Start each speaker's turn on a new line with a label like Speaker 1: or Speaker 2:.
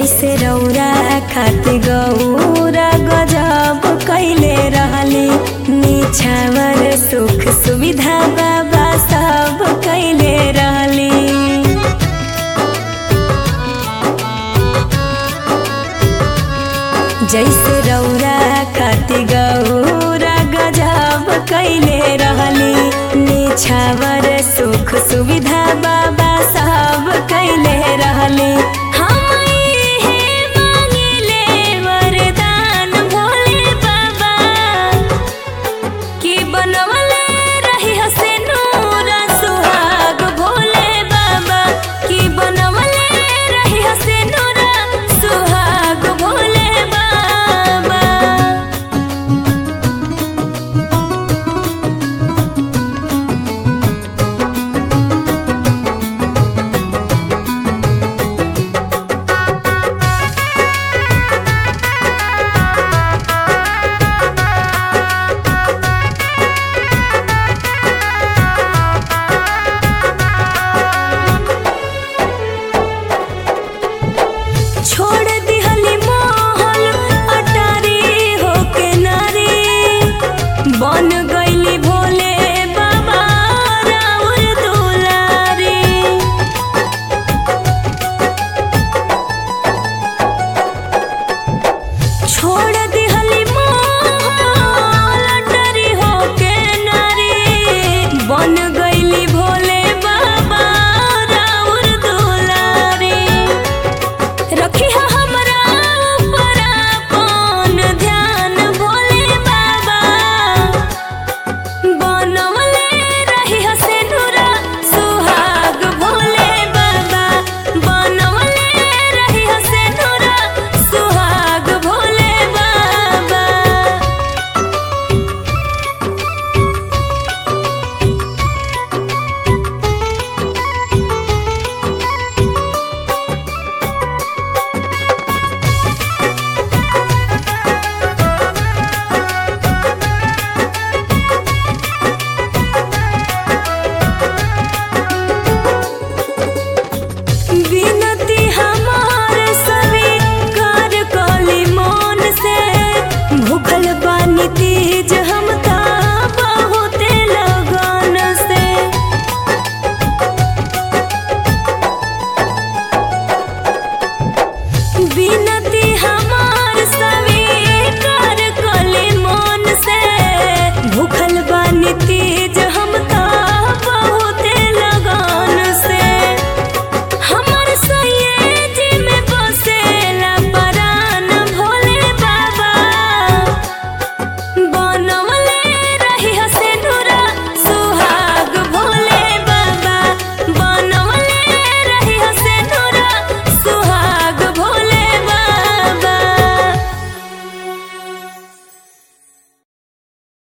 Speaker 1: जैसे रौरा खातिर गौरा गजब कैले रहली निछावर सुख सुविधा बाबा सब कैले रहली जैसे रौरा खातिर गौरा गजब कैले रहली निछावर सुख सुविधा बाबा सब कैले रहली हम इहे मांगिले वरदान भोले बाबा कि बनवले रही हस